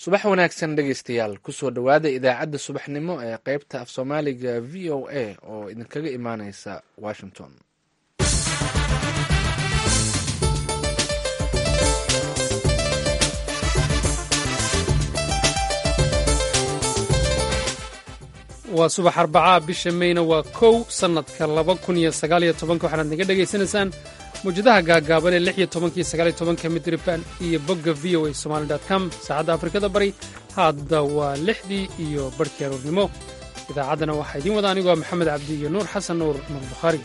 subax wanaagsan dhegeystayaal kusoo dhowaada idaacadda subaxnimo ee qeybta af soomaaliga v o a oo idinkaga imaaneysa washington waa subax arbacaa bisha meyna waa kow sannadka laba kun iyo sagaaliyo tobanka waxaanaad naga dhegaysanaysaan mawjadaha gaagaaban ee lix iyo tobankiyo sagaaliyo tobanka midriban iyo bogga v o a somali com saacadda afrikada bari hadda waa lixdii iyo barhkii aroornimo idaacaddana waxaa idiin wada anigoo maxamed cabdi iyo nuur xasan nuur nuur bukhaari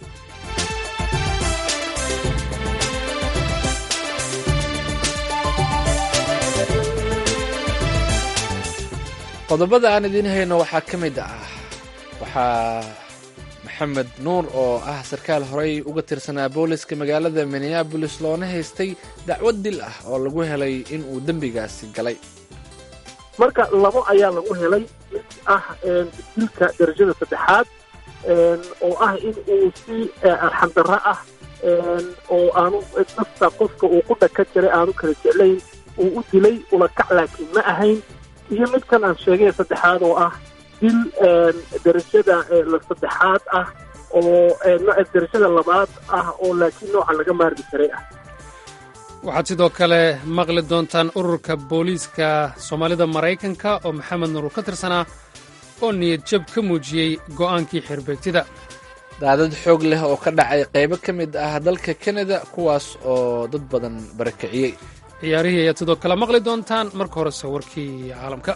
qodobada aan idiin hayno waxaa ka mid ah waxaa maxamed nuur oo ah sarkaal horey uga tirsanaa booliska magaalada minneabolis loona haystay dacwad dil ah oo lagu helay in uu dembigaasi galay marka labo ayaa lagu helay mid ah dilka darajada saddexaad oo ah in uu si arxandarro ah oo aanu nafta qofka uu ku dhaka jiray aanu kala jeclayn uu u dilay ulakac laakiin ma ahayn iyo midkan aan sheegay saddexaad oo ah dil darajada saddexaad ah oo darajada labaad ah oo laakiin nooca laga maarmi karay ah waxaad sidoo kale maqli doontaan ururka booliiska soomaalida maraykanka oo maxamed nuur ka tirsanaa oo niyad jab ka muujiyey go'aankii xirbeegtida daadad xoog leh oo ka dhacay qaybo ka mid ah dalka kanada kuwaas oo dad badan barakiciyey ciyaarihii ayaad sidoo kale maqli doontaan marka horese warkii caalamka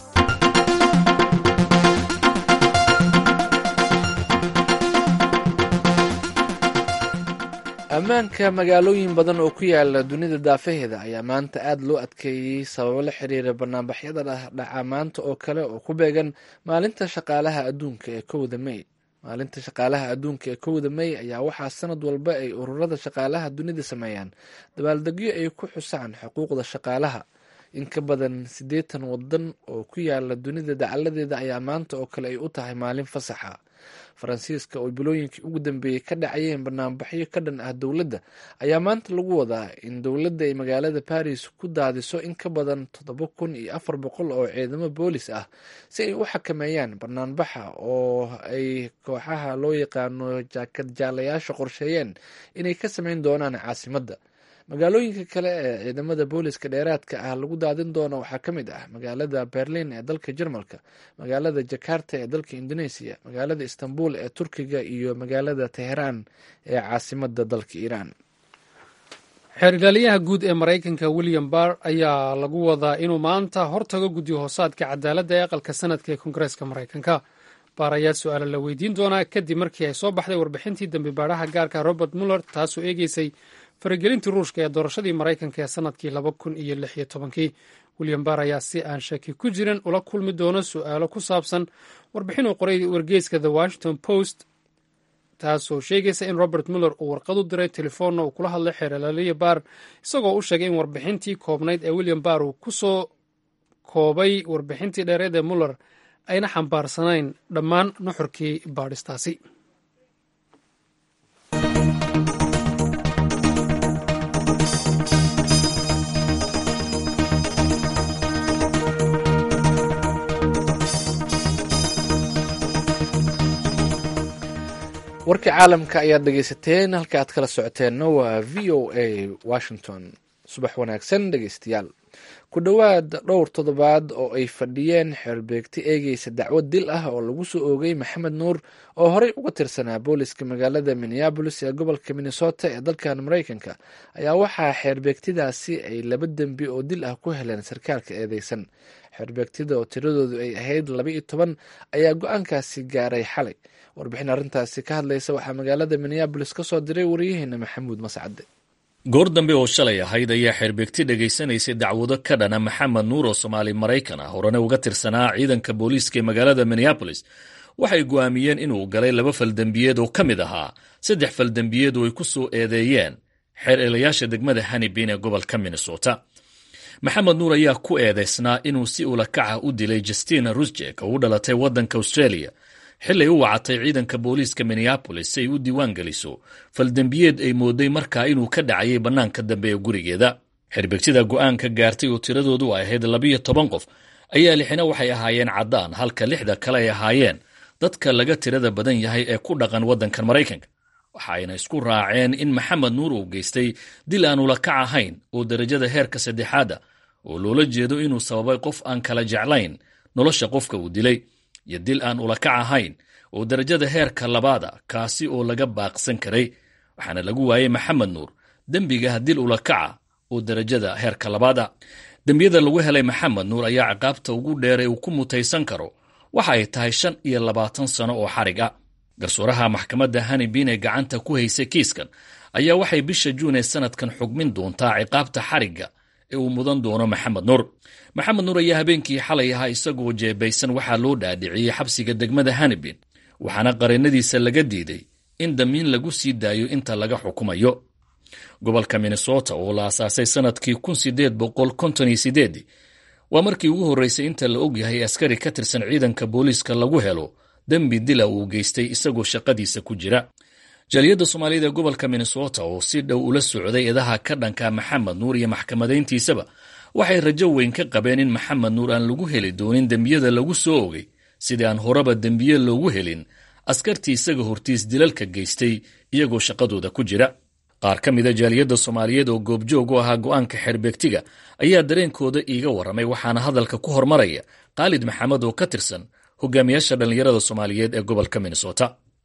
ammaanka magaalooyin badan oo ku yaala dunida daafaheeda ayaa maanta aad loo adkeeyey sababo la xiriira banaanbaxyada dhaca maanta oo kale oo ku beegan maalinta shaqaalaha adduunka ee kowda mey maalinta shaqaalaha adduunka ee kowda mey ayaa waxaa sanad walba ay ururada shaqaalaha dunida sameeyaan dabaaldegyo ay ku xusaan xuquuqda shaqaalaha in ka badan siddeetan wadan oo ku yaala dunida dacaladeeda ayaa maanta oo kale ay u tahay maalin fasaxa faransiiska oo bilooyinkii ugu dambeeyey ka dhacayeen banaanbaxyo ka dhan ah dowladda ayaa maanta lagu wadaa in dowladda ay magaalada baris ku daadiso in ka badan toddoba kun iyo afar boqol oo ciidamo boolis ah si ay u xakameeyaan banaanbaxa oo ay kooxaha loo yaqaano jaakad jaalayaasha qorsheeyeen inay ka sameyn doonaan caasimadda magaalooyinka kale ee ciidamada booliska dheeraadka ah lagu daadin doono waxaa ka mid ah magaalada berlin ee dalka jarmalka magaalada jakarta ee dalka indoneesiya magaalada istanbul ee turkiga iyo magaalada teheraan ee caasimada dalka iiraan xeer ilaaliyaha guud ee maraykanka william barr ayaa lagu wadaa inuu maanta hortago guddi hoosaadka cadaaladda ee aqalka sanadka ee koongareeska maraykanka baar ayaa su-aala la weydiin doonaa kadib markii ay soo baxday warbixintii dambi baadhaha gaarka robert muller taasoo eegeysay faragelintii ruushka ee doorashadii maraykanka ee sanadkii laba kun iyo lix iyo tobankii william barr ayaa si aan shaki ku jirin ula kulmi doono su-aalo ku saabsan warbixin uu qoray wargeyska the washington post taasoo sheegaysa in robert muller uu warqad u diray telefoonna uu kula hadlay xeer ilaaliya barr isagoo u sheegay in warbixintii koobnayd ee william barr uu ku soo koobay warbixintii dheereed ee muller ayna xambaarsanayn dhammaan nuxurkii baadhistaasi warkii caalamka ayaad dhegeysateen halka aad kala socoteenna waa v o a washington subax wanaagsan dhegeystayaal ku dhowaad dhowr toddobaad oo ay fadhiyeen xeerbeegti eegeysa dacwad dil ah oo lagu soo oogay maxamed nuur oo horey uga tirsanaa booliska magaalada minneabolis ee gobolka minnesota ee dalkan maraykanka ayaa waxaa xeerbeegtidaasi ay laba dembi oo dil ah ku heleen sarkaalka eedeysan xeerbeegtida oo tiradoodu ay ahayd laba iyo toban ayaa go-aankaasi gaaray xalay warbixin arrintaasi ka hadlaysa waxaa magaalada minneabolis ka soo diray waryaheena maxamuud mascade goor dambe oo shalay ahayd ayaa xeerbeegti dhegaysanaysay dacwado ka dhana maxamed nuur oo soomaali maraykan ah horena uga tirsanaa ciidanka booliiska ee magaalada minneabolis waxay go'aamiyeen inuu galay laba faldembiyeed oo ka mid ahaa saddex faldembiyeed oo ay ku soo eedeeyeen xeer eelayaasha degmada hanibin ee gobolka minnesota maxamed nuur ayaa ku eedaysnaa inuu si ulakaca u dilay justina rusjek oo u dhalatay waddanka australia xilay u wacatay ciidanka booliiska minneabolis si ay u diiwaan geliso faldembiyeed ay mooday markaa inuu ka dhacayay bannaanka dambe ee gurigeeda xerbegtida go'aanka gaartay oo tiradoodu ay ahayd labiyo toban qof ayaa lixina waxay ahaayeen caddaan halka lixda kale ay ahaayeen dadka laga tirada badan yahay ee ku dhaqan waddankan maraykanka waxa ayna isku raaceen in maxamed nuur uu geystay dil aan ula kac ahayn oo derajada heerka saddexaada oo loola jeedo inuu sababay qof aan kala jeclayn nolosha qofka uu dilay iyo dil aan ula kac ahayn oo derajada heerka labaada kaasi oo laga baaqsan karay waxaana lagu waayey maxamed nuur dembiga dil ula kaca oo derajada heerka labaada dembiyada lagu helay maxamed nuur ayaa ciqaabta ugu dheeray uu ku mutaysan karo waxa ay tahay shan iyo labaatan sano oo xarig ah garsooraha maxkamadda hanibin ee gacanta ku haysay kiiskan ayaa waxay bisha juun ee sanadkan xugmin doontaa ciqaabta xarigga ee uu mudan doono maxamed nuur maxamed nuur ayaa habeenkii xalay ahaa isagoo jeebaysan waxaa loo dhaadhiciyey xabsiga degmada hanibin waxaana qareennadiisa laga diiday in damiin lagu sii daayo inta laga xukumayo gobolka minnesota oo la asaasay sanadkii kun sideed boqol konton iyo sideedii waa markii ugu horreysay inta la ogyahay askari ka tirsan ciidanka booliiska lagu helo dembi dila uu geystay isagoo shaqadiisa ku jira jaaliyadda soomaaliyada ee gobolka minnesota oo si dhow ula socday eedaha ka dhanka maxamed nuur iyo maxkamadayntiisaba waxay rajo weyn ka qabeen in maxamed nuur aan lagu heli doonin dembiyada lagu soo ogay sidii aan horeba dembiye loogu helin askartii isaga hortiis dilalka geystay iyagoo shaqadooda ku jira qaar ka mida jaaliyadda soomaaliyeed oo goobjoog u ahaa go'aanka xeerbeegtiga ayaa dareenkooda iiga warramay waxaana hadalka ku hormaraya khaalid maxamed oo ka tirsan hogaamiyaasha dhallinyarada soomaaliyeed ee gobolka minnesota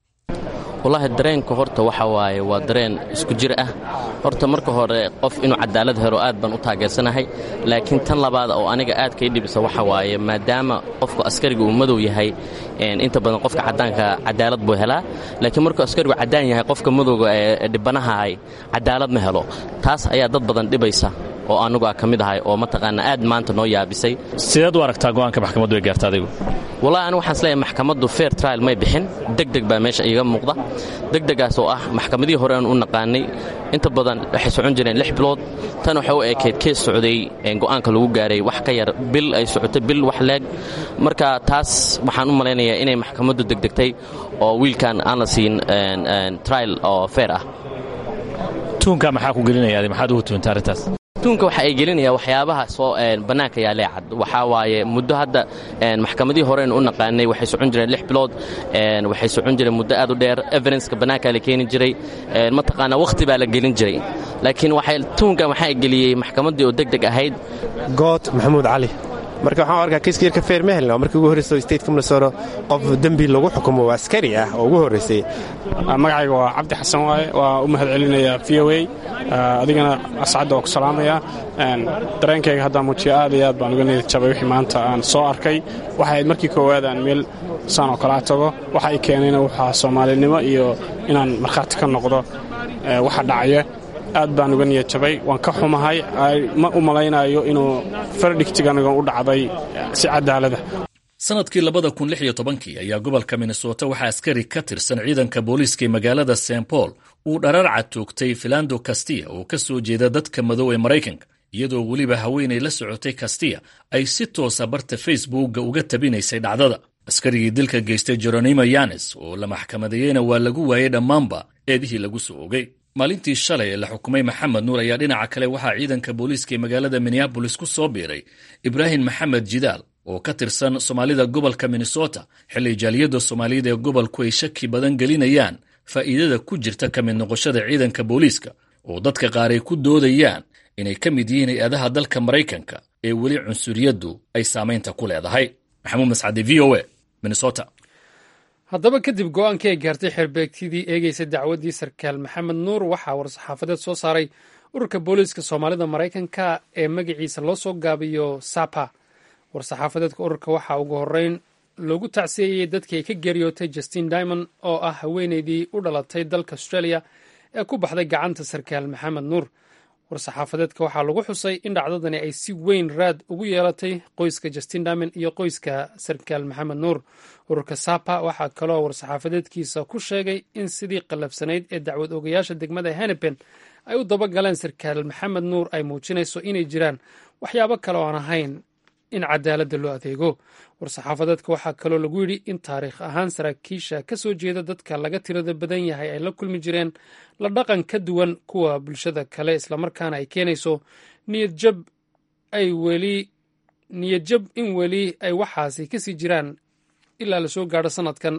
wallaahi dareenka horta waxa waaye waa dareen isku jir ah horta marka hore qof inuu cadaalad helo aad baan u taageersanahay laakiin tan labaad oo aniga aad kay dhibisa waxa waaye maadaama qofku askariga uu madow yahay inta badan qofka caddaanka cadaalad buu helaa laakiin markuu askarigu caddaan yahay qofka madowga ee dhibanahahay cadaalad ma helo taas ayaa dad badan dhibaysa oo anugu a ka mid ahay oo mataqaana aad maanta noo yaabisay sideed u aragtaa go'aanka maxkamaddu ay gaarta adigu wallahi anigu waxaan isleeyahay maxkamaddu fair trial may bixin degdeg baa meesha iiga muuqda degdegaas oo ah maxkamadihii hore aan u naqaanay inta badan waxay socon jireen lix bilood tan waxay u ekayd kees socday go'aanka lagu gaaray wax ka yar bil ay socotay bil wax leeg marka taas waxaan u malaynayaa inay maxkamaddu degdegtay oo wiilkan aan la siin trial oo fair ah tuunka maxaa ku gelinaya maxaad ugu tuunta arrintaas tuunka waxa ay gelinaya waxyaabaha soo bannaanka yaalee cad waxaa waaye muddo hadda maxkamadihii horeen u naqaanay waxay socon jireen lix bilood waxay socon jireen muddo aad u dheer evidenska bannaankaa la keeni jiray mataqaanaa wakhti baa la gelin jiray laakiin waxay tuunkan waxaa geliyey maxkamaddii oo deg deg ahayd good maxamuud cali marka waxaan arkaa kiiska yarka feer ma helna markii ugu horreysa stateka minnesota qof dembi lagu xukumo waa askari ah oo ugu horreysay magacayga waa cabdi xasan waaye waa u mahad celinaya v o a adigana ascadda waa ku salaamaya dareenkayga haddaan muujiya aad iyo aad baan uga niyad jabay wixii maanta aan soo arkay waxay ahayd markii koowaad aan meel saan oo kalaa tago waxa ay keenayna waxaa soomaalinimo iyo inaan markhaati ka noqdo waxa dhacaya aad baan uga niyad jabay waan ka xumahay ma u malaynayo inuu fardhigtiganigan u dhacday si cadaalada sanadkii labada kun lix iyo tobankii ayaa gobolka minnesota waxaa askari ka tirsan ciidanka booliiska ee magaalada st paul uu dhararca toogtay filando kastiya oo ka soo jeeda dadka madow ee maraykanka iyadoo weliba haweenay la socotay kastiya ay si toosa barta facebookga uga tabinaysay dhacdada askarigii dilka geystay jeronimo yanes oo la maxkamadeeyeyna waa lagu waayey dhammaanba eedihii lagu soo ogay maalintii shalay ee la xukumay maxamed nuur ayaa dhinaca kale waxaa ciidanka booliiska ee magaalada minneabolis ku soo biiray ibraahim maxamed jidaal oo ka tirsan soomaalida gobolka minnesota xilli jaaliyadda soomaaliyada ee gobolku ay shaki badan gelinayaan faa'iidada ku jirta ka mid noqoshada ciidanka booliiska oo dadka qaar ay ku doodayaan inay ka mid yihiin hay-adaha dalka maraykanka ee weli cunsuriyaddu ay saamaynta ku leedahay maxamuud mascade v o a minnesota haddaba kadib go-aankii ay gaartay xerbeegtidii eegeysay dacwaddii sarkaal maxamed nuur waxaa war-saxaafadeed soo saaray ururka booliiska soomaalida maraykanka ee magaciisa loo soo gaabiyo sapa war-saxaafadeedka ururka waxaa ugu horeyn loogu tacsiyeeyey dadkii ay ka geeriyootay justin dimond oo ah haweeneydii u dhalatay dalka australia ee ku baxday gacanta sarkaal maxamed nuur war-saxaafadeedka waxaa lagu xusay in dhacdadani ay si weyn raad ugu yeelatay qoyska justin dimond iyo qoyska sarkaal maxamed nuur ururka sapa waxaa kaloo war-saxaafadeedkiisa ku sheegay in sidii qallafsanayd ee dacwad ogayaasha degmada henipen ay u dabagaleen sarkaal maxamed nuur ay muujinayso inay jiraan waxyaabo kale oo aan ahayn in cadaaladda loo adeego war-saxaafadeedka waxaa kaloo lagu yidhi in taariikh ahaan saraakiisha ka soo jeeda dadka laga tirada badan yahay ay la kulmi jireen la dhaqan ka duwan kuwa bulshada kale islamarkaana ay keenayso niyadjab ay weli niyadjab in weli ay waxaasi kasii jiraan ilaa lasoo gaadho sanadkan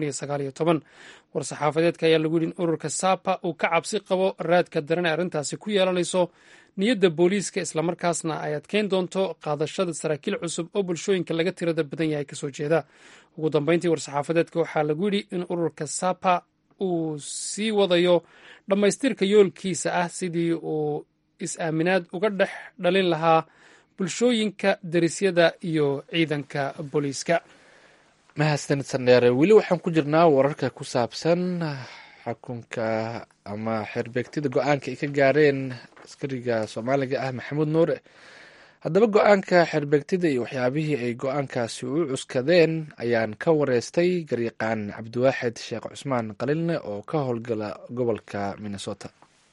war-saxaafadeedka ayaa lagu yidhi in ururka sapa uu ka cabsi qabo raadka daran ee arrintaasi ku yeelanayso niyadda booliiska islamarkaasna ay adkeyn doonto qaadashada saraakiil cusub oo bulshooyinka laga tirada badan yahay kasoo jeeda ugu dambeyntii war-saxaafadeedka waxaa lagu yidhi in ururka sapa uu sii wadayo dhammaystirka yoolkiisa ah sidii uu is-aaminaad uga dhex dhalin lahaa bulshooyinka derisyada iyo ciidanka booliiska mahadsanid sandheere weli waxaan ku jirnaa wararka ku saabsan xukunka ama xeerbeegtida go-aanka ay ka gaareen askariga soomaaliga ah maxamuud nuure haddaba go-aanka xeerbeegtida iyo waxyaabihii ay go-aankaasi u cuskadeen ayaan ka wareystay garyaqaan cabdiwaaxid sheekh cusmaan qalilne oo ka howlgala gobolka minnesota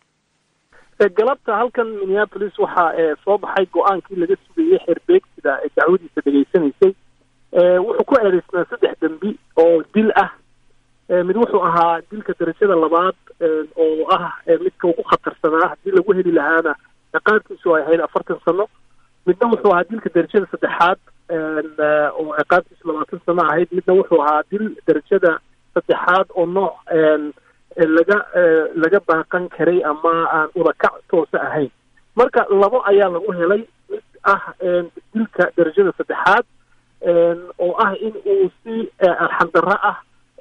galabta halkan minneapolis waxaa soo baxay go-aankii laga sugayey xeerbeegtida ee dacwadiisa dhegaysanaysay wuxuu ku eedeysnaa saddex dembi oo dil ah mid wuxuu ahaa dilka darajada labaad oo ah midka ugu khatarsanaa haddii lagu heli lahaana ciqaabtiisu ay ahayd afartan sano midna wuxuu ahaa dilka darajada saddexaad oo ciqaabtiisu labaatan sano ahayd midna wuxuu ahaa dil darajada saddexaad oo nooc laga laga baaqan karay ama aan udakac toosa ahayn marka labo ayaa lagu helay mid ah dilka darajada saddexaad oo ah in uu si arxandarro ah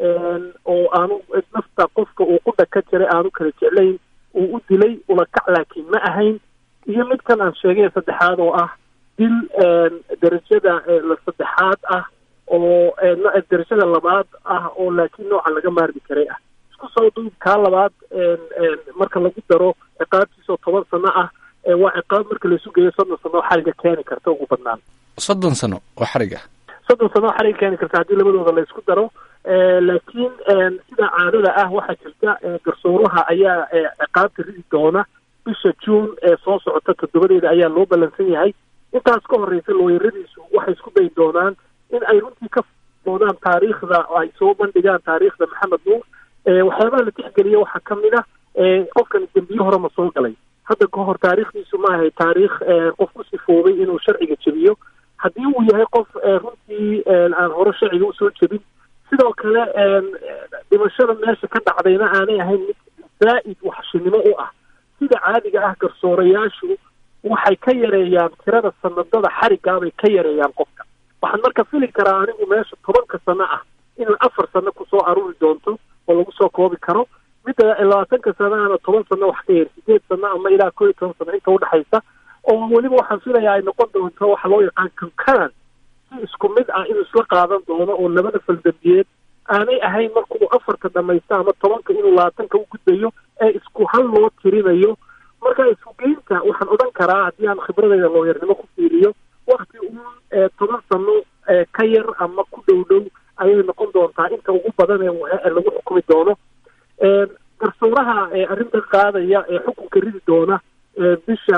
oo aanu nafta qofka uu qudha ka jiray aanu kala jeclayn uu u dilay ulakac laakiin ma ahayn iyo midkan aan sheegay saddexaad oo ah dil darajada la saddexaad ah oo darajada labaad ah oo laakiin nooca laga maarmi karay ah isku soo duub kaa labaad marka lagu daro ciqaabtiisoo toban sano ah waa ciqaab marka laisu geeyo soddon sano oo xariga keeni karta ugu badnaan soddon sano oo xarig ah soddon sano oo xariga keeni karta haddii labadooda la isku daro laakiin sida caadada ah waxaa jirta garsooraha ayaa ciqaabta ridi doona bisha juun ee soo socota toddobadeeda ayaa loo ballansan yahay intaas ka horeysa looyaradiisu waxay isku dayi doonaan in ay runtii ka doodaan taariikhda ay soo bandhigaan taariikhda maxamed nuur waxyaabaha la tixgeliya waxaa ka mid ah qofkan dembiyo hore ma soo galay hadda ka hor taariikhdiisu ma ahay taariikh qof ku sifoobay inuu sharciga jebiyo haddii uu yahay qof runtii aan hore sharciga usoo jebin sidoo kale dhimashada meesha ka dhacdayna aanay ahayn mid zaa'id waxshinimo u ah sida caadiga ah garsoorayaashu waxay ka yareeyaan tirada sanadada xarigaabay ka yareeyaan qofka waxaan marka fili karaa anigu meesha tobanka sano ah inay afar sano kusoo aruuri doonto oo lagu soo koobi karo midda labaatanka sanaana toban sano wax ka yar sideed sano ama ilaa koo iyo toban sano inta udhexaysa oo weliba waxaan filayaa ay noqon doonto waxa loo yaqaan concurrent si isku mid ah inuu isla qaadan doono oo labada faldambiyeed aanay ahayn markuu afarta dhamaysta ama tobanka inuu labaatanka u gudbayo ee isku hal loo tirinayo marka isugeynta waxaan odhan karaa haddii aan khibradayda looyarnimo ku fiiriyo wakti uun toban sano ka yar ama ku dhow dhow ayay noqon doontaa inta ugu badan ee lagu xukumi doono garsooraha arrintan qaadaya ee xukunka ridi doona bisha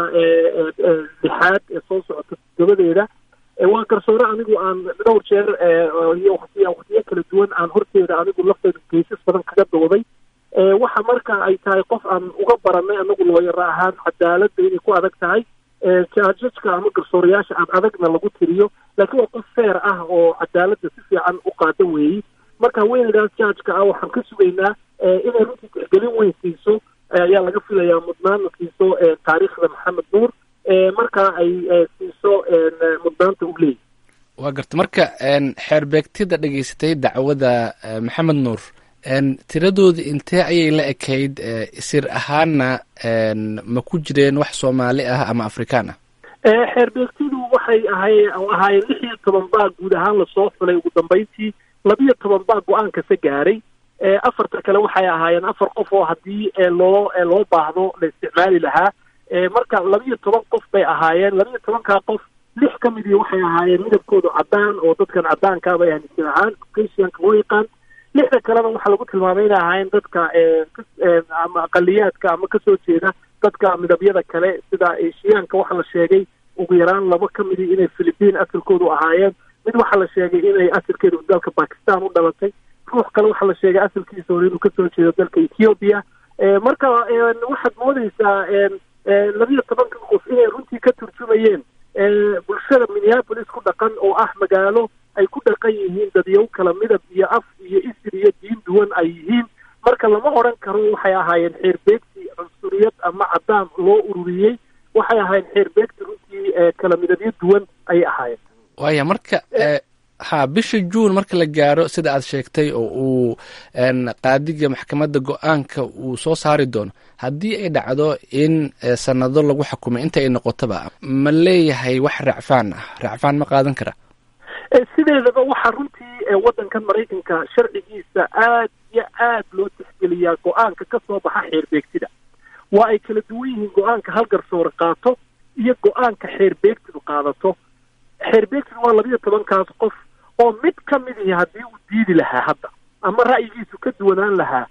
lixaad ee soo socota toddobadeeda waa garsoore anigu aan dhowr jeer iyo watiy waqtiyo kala duwan aan horteeda anigu lafteeda geysas badan kaga dooday waxa marka ay tahay qof aan uga baranay anagu looyara ahaan cadaaladda inay ku adag tahay jajajka ama garsoorayaasha aan adagna lagu tiriyo laakiin waa qof feer ah oo cadaaladda si fiican u qaada weeyey marka haweeneydaas jajka ah waxaan ka sugaynaa inay runtii tixgelin weyn siiso ayaa laga filayaa mudnaana siiso taariikhda maxamed nuur marka ay siiso mudnaanta u leeyahy waa garta marka xeerbeegtida dhegeysatay dacwada maxamed nuur tiradooda intee ayay la ekayd sir ahaanna ma ku jireen wax soomaali ah ama afrikaan ah xeerbeegtidu waxay ahay ahaayeen lix iyo toban baa guud ahaan lasoo xulay ugu dambeyntii labiyo toban baa go-aankase gaaray afarta kale waxay ahaayeen afar qof oo haddii loo loo baahdo la isticmaali lahaa marka labiyo toban qof bay ahaayeen labiyo tobankaa qof lix ka midii waxay ahaayeen midabkoodu caddaan oo dadkan caddaanka bay aaminsan ahaan caucasianka loo yaqaan lixda kalena waxaa lagu tilmaamay inay ahaayeen dadka ama aqaliyaadka ama kasoo jeeda dadka midabyada kale sida eshiyaanka waxaa la sheegay ugu yaraan laba ka midii inay philibiin asalkoodu ahaayeen mid waxaa la sheegay inay asalkeedu dalka bakistan u dhalatay ruux kale waxaa la sheegay asalkiisa hore inuu kasoo jeedo dalka ethiopia marka waxaad moodeysaa labiyo tobanka qof inay runtii ka turjumayeen bulshada minneapolis ku dhaqan oo ah magaalo ay ku dhaqan yihiin dadyow kala midab iyo af iyo isir iyo diin duwan ay yihiin marka lama odran karo waxay ahaayeen xeerbeegti cunsuriyad ama cadaan loo ururiyey waxay ahaayeen xeerbeegti runtii kala midabyo duwan ayay ahaayeen waaya marka ha bisha juun marka la gaaro sida aad sheegtay oo uu qaadiga maxkamadda go-aanka uu soo saari doono haddii ay dhacdo in sanado lagu xukumay inta ay noqotoba ma leeyahay wax racfaan ah racfaan ma qaadan kara sideedaba waxaa runtii waddankan maraykanka sharcigiisa aad iyo aad loo tixgeliyaa go-aanka ka soo baxa xeerbeegtida waa ay kala duwan yihiin go-aanka hal garsoore qaato iyo go-aanka xeerbeegtidu qaadato xeerbeegtidu waa labiyo tobankaas qof oo mid ka mid ihi haddii uu diidi lahaa hadda ama ra'yigiisu ka duwanaan lahaa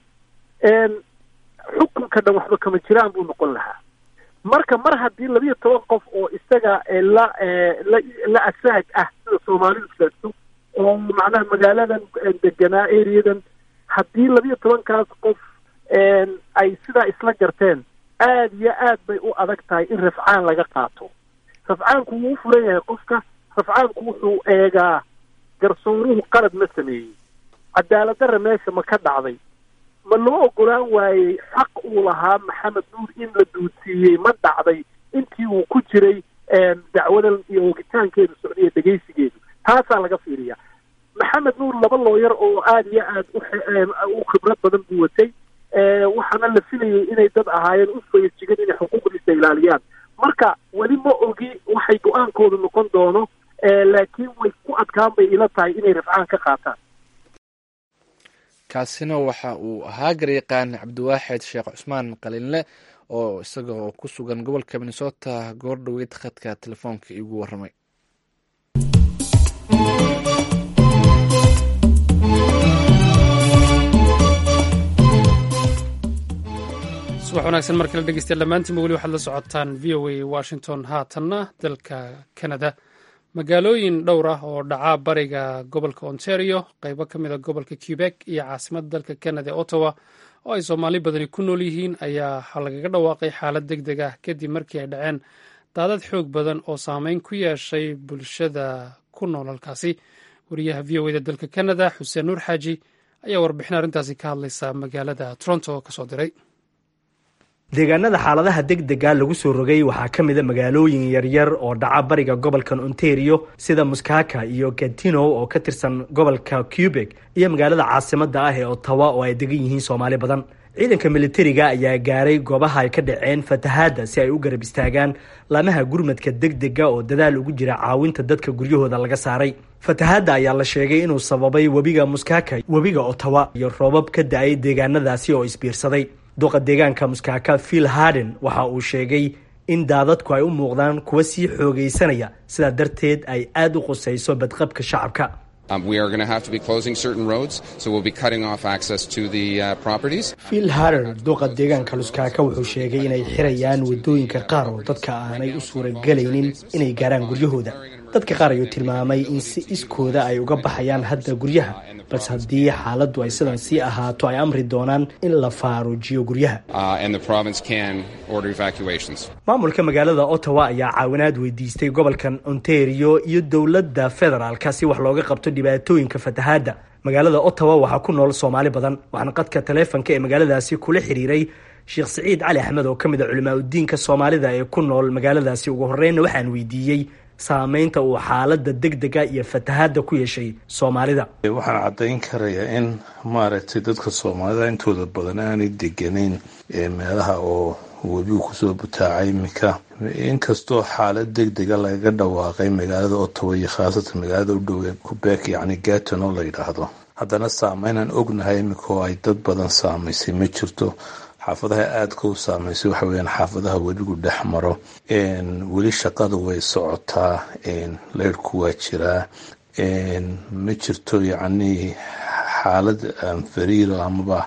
xukunka dhan waxba kama jiraan buu noqon lahaa marka mar haddii labiyo toban qof oo isaga la la la asaag ah sida soomaalidu sheegto oo macnaha magaaladan deganaa areadan haddii labiyo tobankaas qof ay sidaa isla garteen aad iyo aad bay u adag tahay in rafcaan laga qaato rafcaanku wuu u furan yahay qofka rafcaanku wuxuu eegaa garsooruhu qalad ma sameeyey cadaaladdarra meesha ma ka dhacday ma loo ogolaan waayey xaq uu lahaa maxamed nuur in la duudsiiyey ma dhacday intii uu ku jiray dacwadan iyo oogitaankeedu socdiya dhegaysigeedu taasaa laga fiiriyaa maxamed nuur laba looyar oo aada iyo aad u khibrad badan buu watay waxaana la filayay inay dad ahaayeen u fayajigan inay xuquuqdiisa ilaaliyaan marka weli ma ogi waxay go-aankoodu noqon doono laakiin way ku adkaan bay ila tahay inay rafcaan ka qaataan kaasina waxa uu ahaa garyaqaan cabdiwaaxid sheekh cusmaan qalinle oo isagoo ku sugan gobolka minnesota goor dhoweyd khadka telefoonka iigu warramay subax wanaagsan mar kale dhegeystayaal dhammaantiinba weli waxaad la socotaan v o a washington haatanna dalka canada magaalooyin dhowr ah oo dhaca bariga gobolka ontario qeybo ka mid a gobolka quebec iyo caasimadda dalka canada ee ottawa oo ay soomaali badani ku nool yihiin ayaa lagaga dhawaaqay xaalad deg deg ah kadib markii ay dhaceen daadad xoog badan oo saameyn ku yeeshay bulshada ku nool halkaasi wariyaha v o eda dalka canada xuseen nuur xaaji ayaa warbixin arrintaasi ka hadlaysa magaalada toronto kasoo diray deegaanada xaaladaha degdega lagu soo rogay waxaa ka mida magaalooyin yaryar oo dhaca bariga gobolkan ontario sida muskaka iyo gatino oo ka tirsan gobolka quebec iyo magaalada caasimada ah ee ottawa oo ay degan yihiin soomaali badan ciidanka militariga ayaa gaaray goobaha ay ka dhaceen fatahaadda si ay u garab istaagaan laamaha gurmadka degdega oo dadaal ugu jira caawinta dadka guryahooda laga saaray fatahaadda ayaa la sheegay inuu sababay webiga muskaka webiga ottawa iyo roobab ka da-ay deegaanadaasi oo isbiirsaday duqa deegaanka muskaaka phil harden waxa uu sheegay in daadadku ay u muuqdaan kuwa sii xoogaysanaya sidaa darteed ay aada u qusayso badqabka shacabka phil harden duqa deegaanka muskaaka wuxuu sheegay inay xirayaan wadooyinka qaar oo dadka aanay u suuragelaynin inay gaaraan guryahooda dadka qaar ayuu tilmaamay in si iskooda ay uga baxayaan hadda guryaha balse haddii xaaladdu ay sidan sii ahaato ay amri doonaan in la faaruujiyo guryaha maamulka magaalada ottawa ayaa caawinaad weydiistay gobolkan ontario iyo dowladda federaalka si wax looga qabto dhibaatooyinka fatahaadda magaalada ottawa waxaa ku nool soomaali badan waxaana qadka taleefonka ee magaaladaasi kula xiriiray sheekh siciid cali axmed oo ka mid a culimaa udiinka soomaalida ee ku nool magaaladaasi ugu horreynna waxaan weydiiyey saameynta uu xaalada degdega iyo fatahaadda ku yeeshay soomaalida waxaan caddayn karayaa in maaragtay dadka soomaalida intooda badan aanay deganayn meelaha oo webigu kusoo butaacay iminka inkastoo xaalad degdega lagaga dhawaaqay magaalada ottawa iyo khaasatan magaalada u dhowee kubeek yacni gaton oo la yidhaahdo haddana saameynaan ognahay iminka oo ay dad badan saamaysay ma jirto xaafadaha aadka u saameysay waxa weyaan xaafadaha webigu dhex maro weli shaqada way socotaa leyrhku waa jiraa ma jirto yacni xaalad fariiro amaba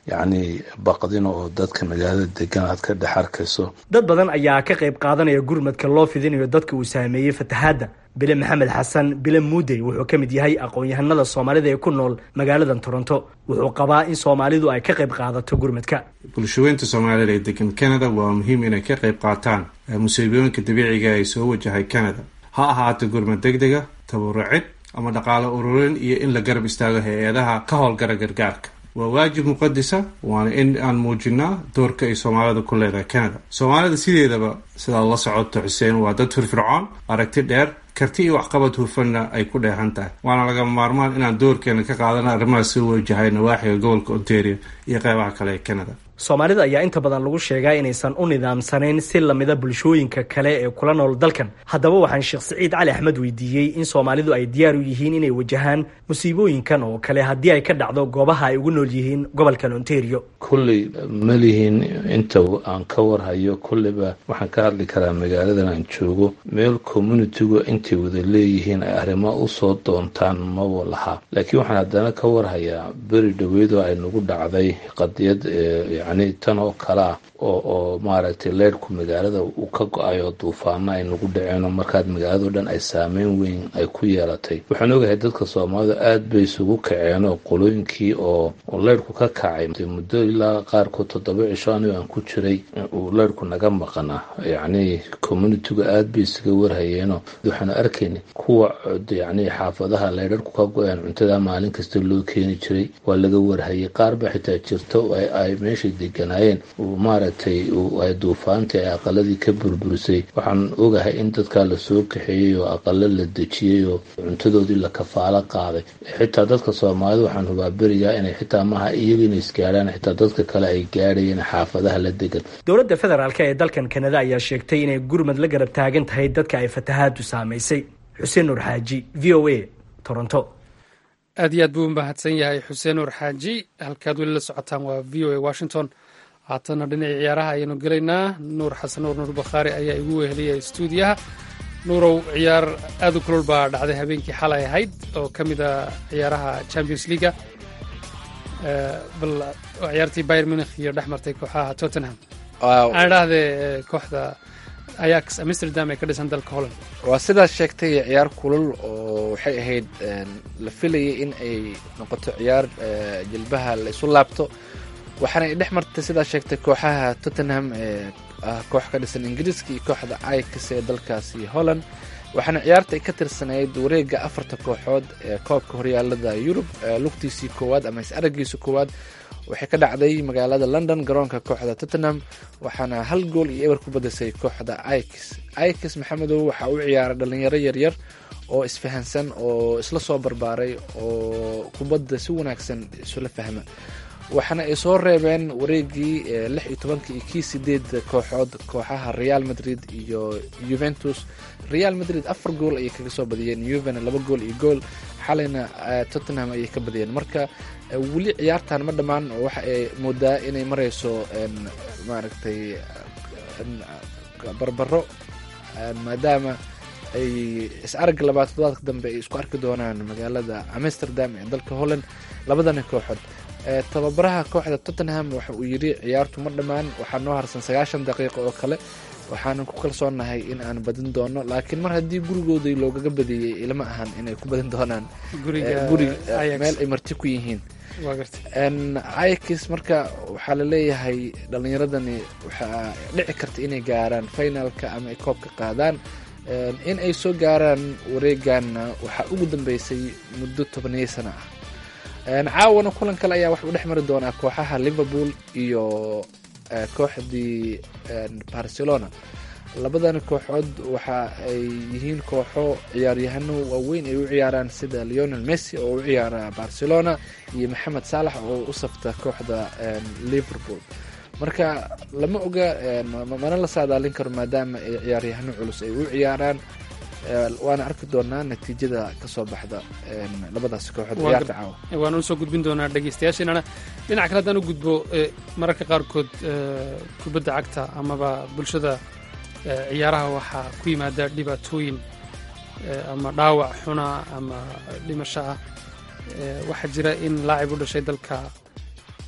yacni baqdin oo dadka magaalada degan aad ka dhex arkayso dad badan ayaa ka qayb qaadanaya gurmadka loo fidinayo dadka uu saameeyey fatahaadda bile maxamed xasan bile muudey wuxuu ka mid yahay aqoon-yahanada soomaalida ee ku nool magaaladan toronto wuxuu qabaa in soomaalidu ay ka qayb qaadato gurmadka bulshaweynta soomaalida ee degan canada waa muhiim inay ka qayb qaataan musiibooyinka dabiiciga ay soo wajahay canada ha ahaato gurmad degdega tabarucid ama dhaqaale ururin iyo in la garab istaago hay-adaha ka howlgara gargaarka waa waajib muqadisa waana in aan muujinaa doorka ay soomaalida ku leedahay canada soomaalida sideedaba sidaad la socoto xuseen waa dad firfircoon aragti dheer karti iyo waxqabad hufanna ay ku dheehan tahay waana laga maarmaan inaan doorkeena ka qaadana arrimaha soo wajahay nawaaxiga gobolka ontario iyo qeybaha kale ee canada soomaalida ayaa inta badan lagu sheegaa inaysan u nidaamsanayn si lamida bulshooyinka kale ee kula nool dalkan haddaba waxaan sheekh siciid cali axmed weydiiyey in soomaalidu ay diyaar u yihiin inay wajahaan musiibooyinkan oo kale haddii ay ka dhacdo goobaha ay ugu nool yihiin gobolkan ontario kulley ma lihiin inta aan ka warhayo kulleyba waxaan ka hadli karaa magaaladan aan joogo meel communitigu intay wada leeyihiin ay arrimo usoo doontaan maba laha laakiin waxaan haddana ka warhayaa beri dhaweydoo ay nagu dhacday qadiyad yacni tan oo kale ah oo oo maaragtay leyrhku magaalada uu ka go-ay oo duufaano ay nagu dhaceen oo markaad magaalado dhan ay saameyn weyn ay ku yeelatay waxaan ogahay dadka soomaalida aada bay isugu kaceen oo qolooyinkii oo leyrhku ka kacay muddo ilaa qaarkood toddoba cisho anigo aan ku jiray uu leyrhku naga maqana yacni communitigu aada bay isaga warhayeenoo waxaanu arkayna kuwa yacni xaafadaha leyrharku ka go-een cuntada maalin kasta loo keeni jiray waa laga warhayay qaar ba xitaa jirto ay meeshay deganaayeen maaragtay ay duufaantii ay aqaladii ka burburisay waxaan ogahay in dadkaa lasoo kaxeeyey oo aqalo la dejiyey oo cuntadoodii la kafaalo qaaday xitaa dadka soomaalida waxaan hubaa berigaa inay xitaa maaha iyaga inay isgaadhaan xitaa dadka kale ay gaadhayeen xaafadaha la degan dowladda federaalk ee dalkan kanada ayaa sheegtay inay gurmad la garab taagan tahay dadka ay fatahaadu saamaysay xuseen nuur xaaji v o a toronto aad iyo aad buu umahadsan yahay xuseen nuur xaaji halkaad weli la socotaan waa v o a washington haatana dhinacii ciyaaraha ayaynu gelaynaa nuur xasan nuur nuur bakhaari ayaa igu weheliyay stuudiyaha nuurow ciyaar aad u kulol baa dhacday habeenkii xalay ahayd oo ka mid a ciyaaraha champions leaga bal ciyaartii bayer munich iyo dhex martay kooxaha tottenham aan idhaahdee kooxda ayax amsterdam ee ka dhisan dalka holland waa sidaas sheegtay ciyaar kulul oo waxay ahayd la filayay in ay noqoto ciyaar jilbaha la isu laabto waxaana ay dhex martay sidaa sheegtay kooxaha tottenham ee ah koox ka dhisan ingiriiska iyo kooxda ix ee dalkaasi holland waxaana ciyaarta ay ka tirsanayd wareega afarta kooxood ee koobka horyaalada yurub lugtiisii koowaad ama is aragiisa koowaad waxay ka dhacday magaalada london garoonka kooxda tottenham waxaana hal gool iyo eber ku badisay kooxda ix ix maxamedow waxaa u ciyaaray dhalinyaro yaryar oo isfahansan oo isla soo barbaaray oo kubadda si wanaagsan isula fahma waxaana ay soo reebeen wareegii lix iyo tobanka iyo kii sideed kooxood kooxaha real madrid iyo juventus real madrid afar gool ayay kaga soo badiyeen juvena laba gool iyo gool xalayna tottenham ayay ka badiyeen marka weli ciyaartan ma dhammaan oo waxa ay moodaa inay mareyso maaragtay barbaro maadaama ay is aragga labaad toddobaadka dambe ay isku arki doonaan magaalada amsterdam ee dalka holland labadana kooxood tababaraha kooxda tottenham waxa uu yidhi ciyaartu ma dhammaan waxaa noo harsan sagaashan daqiiqo oo kale waxaanan ku kalsoonahay in aan badin doono laakiin mar haddii gurigoodii loogaga badiyey ilama ahan inay ku badin doonaan guri meel ay marti ku yihiin ix marka waxaa la leeyahay dhalinyaradani waxaa dhici karta inay gaaraan finalka ama ay koobka qaadaan in ay soo gaaraan wareeganna waxaa ugu dambeysay muddo tobaniyo sana ah caawana kulan kale ayaa wax u dhex mari doonaa kooxaha liverpool iyo kooxdii barcelona labadan kooxood waxa ay yihiin kooxo ciyaaryahano waaweyn ay u ciyaaraan sida leonel messi oo u ciyaara barcelona iyo maxamed saalax oo u safta kooxda liverpool marka lama oga mana la saadaalin karo maadaama ay ciyaaryahano culus ay u ciyaaraan waana arki doonaa natiijada kasoo baxda labadaas kooxood ciyaarta caawa waana usoo gudbin doonaa dhegeystayaasheenana dhinac kale haddaan u gudbo mararka qaarkood kubadda cagta amaba bulshada ciyaaraha waxaa ku yimaada dhibaatooyin ama dhaawac xuna ama dhimasho ah waxaa jira in laacib u dhashay dalka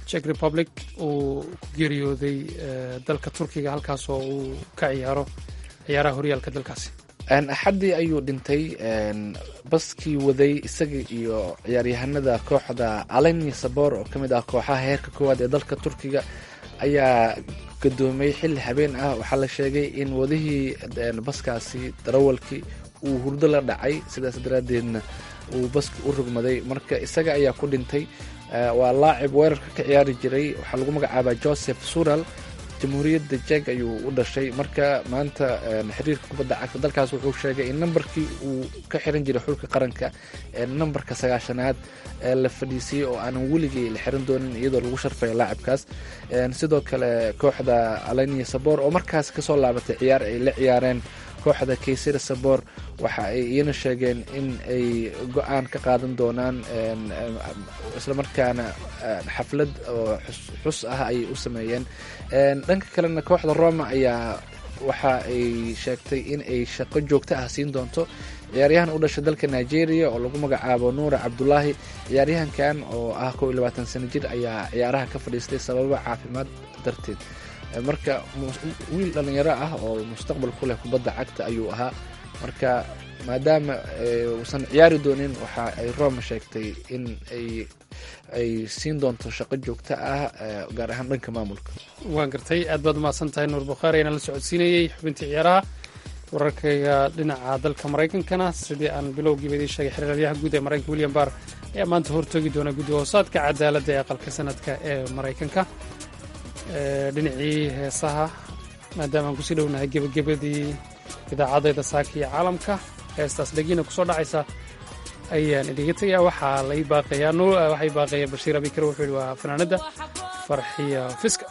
czech republic uu ku geeriyooday dalka turkiga halkaas oo uu ka ciyaaro ciyaaraha horyaalka dalkaasi axaddii ayuu dhintay baskii waday isaga iyo ciyaaryahanada kooxda alenia sabor oo ka mid ah kooxaha heerka koowaad ee dalka turkiga ayaa gadoomay xilli habeen ah waxaa la sheegay in wadihii baskaasi darawalkii uu hurdo la dhacay sidaas daraaddeedna uu baska u rogmaday marka isaga ayaa ku dhintay waa laacib weerarka ka ciyaari jiray waxaa lagu magacaabaa joseph sural jamhuuriyadda jeg ayuu u dhashay marka maanta xiriirka kubadda cagta dalkaas wuxuu sheegay in nambarkii uu ka xiran jiray xulka qaranka ee nambarka sagaashanaad ee la fadhiisiyey oo aanan weligii la xiran doonin iyadoo lagu sharfaya laacibkaas sidoo kale kooxda alenia sabor oo markaas kasoo laabatay ciyaar ay la ciyaareen kooxda kaysira sabor waxa ay iyana sheegeen in ay go-aan ka qaadan doonaan islamarkaana xaflad oo xus ah ayay u sameeyeen dhanka kalena kooxda roma ayaa waxa ay sheegtay in ay shaqo joogto ah siin doonto ciyaaryahan u dhashay dalka nigeria oo lagu magacaabo nuura cabdulaahi ciyaaryahankan oo ah kow iyo labaatan sano jir ayaa ciyaaraha ka fadhiistay sababo caafimaad darteed marka wiil dhalinyaro ah oo mustaqbal ku leh kubadda cagta ayuu ahaa marka maadaama uusan ciyaari doonin waxa ay roma sheegtay in ay ay siin doonto shaqo joogto ah gaar ahaan dhanka maamulka waan gartay aad baad umahadsan tahay nuur bukhaari ayaan la socodsiinayey xubintii ciyaaraha wararkayga dhinaca dalka maraykankana sidii aan bilowgiiba idiin sheegay xiriiryaha guud ee maraykanka william barr ayaa maanta hortoogi doona guddi hoosaadka cadaaladda ee aqalka sanadka ee maraykanka dhinacii heesaha maadaama aan kusii dhownahay gebagabadii idaacadayda saaka iyo caalamka heestaas dhegiina kusoo dhacaysa ayaan idiga tegayaa waxaa lay baaqayaa waxay baaqaya bashiir abikar wuxuu yidhi waa fanaanadda farxiya fiska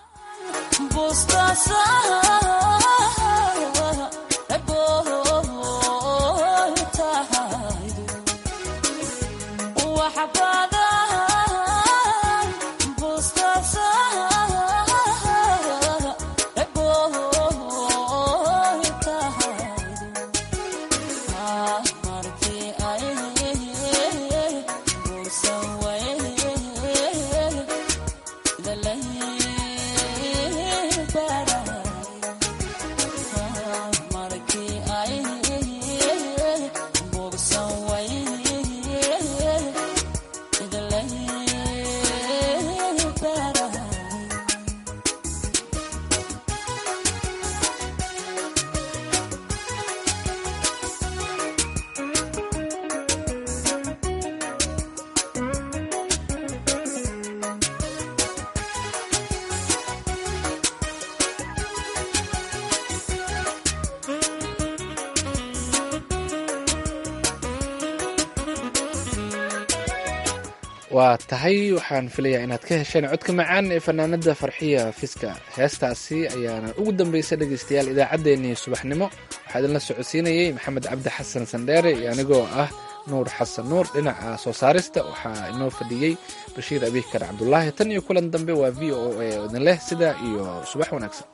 waa tahay waxaan filayaa inaad ka hesheen codka macaan ee fanaanada farxiya fiska heestaasi ayaana ugu dambeysay dhegeystayaal idaacaddeenii subaxnimo waxaa idinla socodsiinayey maxamed cabdi xasan sandheere iyo anigoo ah nuur xasan nuur dhinaca soo saarista waxaa inoo fadhiyey bashiir abikar cabdulaahi tan iyo kulan dambe waa v o a idin leh sidaa iyo subax wanaagsan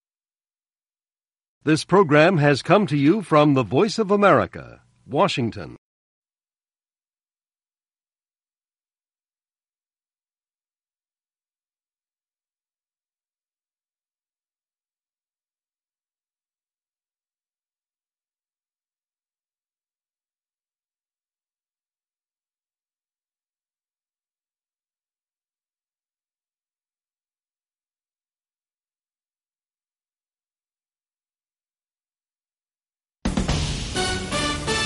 This program has come to you from the Voice of America, Washington.